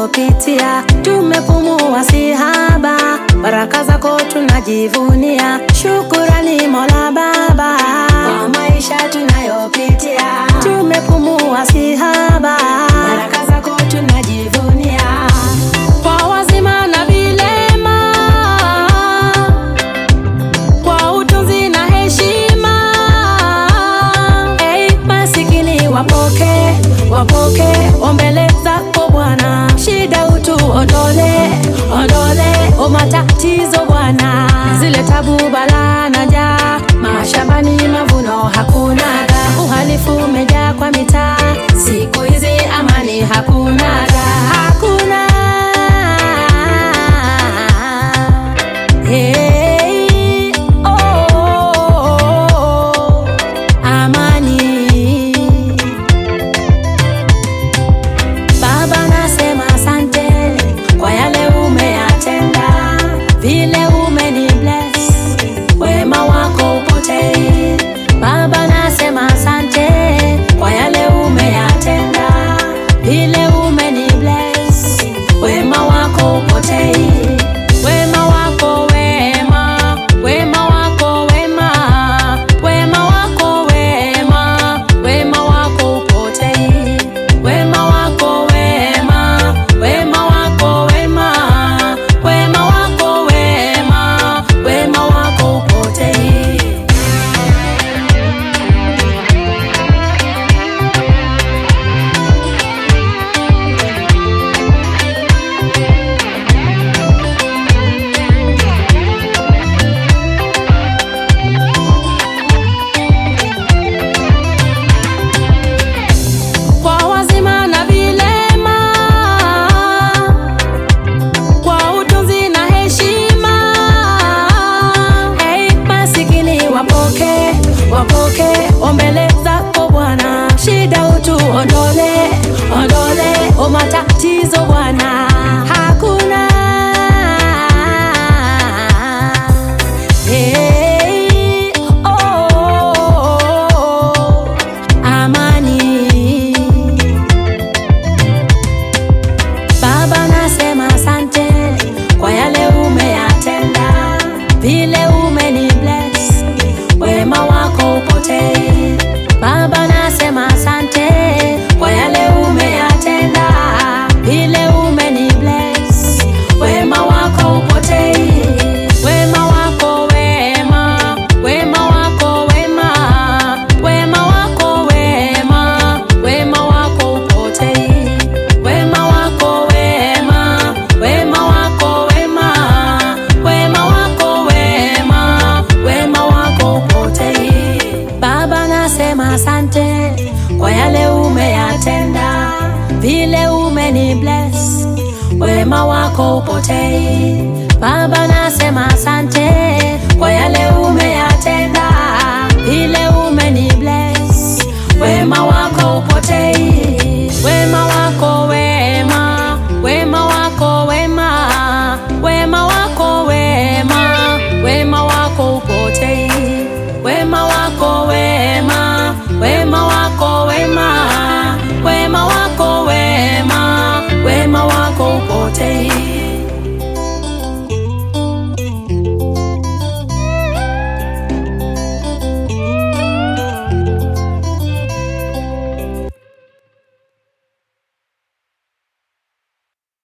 tunayopitia, tumepumua si haba, baraka zako tunajivunia. Shukurani Mola Baba kwa maisha tunayopitia, tumepumua si haba, baraka zako tunajivunia. Kwa wazima na vilema, kwa utunzi na heshima, hey, masikini wapoke wapoke ombele zako Bwana, shida utu ondole ondole, o matatizo Bwana, zile tabu balaa na njaa, mashambani mavuno hakunaga, uhalifu umejaa kwa mitaa, siku hizi amani hakunaga, hakuna Hey, oh, oh, oh, amani Baba nasema asante kwa yale umeyatenda, vile umeni bless, wema wako upotei. Baba nasema asante kwa yale umeyatenda, vile umeni bless, wema wako upotei. Wema wako wema, wema wako wema, wema wako wema, wema wako upotei. Wema wako wema, wema wako wema, wema wako wema, wema wako upotei. kwa wazima na vilema, kwa utunzi na heshima. Hey, masikini wapoke wapoke ombele zako Bwana, shida utu ondole ondole, o matatizo Bwana hakuna Hey, oh, oh, oh, amani Baba nasema asante kwa yale umeyatenda, vile umeni bless, wema wako upotei. Baba nasema asante kwa yale umeyatenda, vile umeni bless, wema wako upotei. Wema wako wema, wema wako wema, wema wako wema, wema wako upotei. Wema wako wema, wema wako wema, wema wako wema, wema wako upotei. Baba nasema asante kwa yale umeyatenda, vile umeni bless, wema wako upotei. Baba nasema asante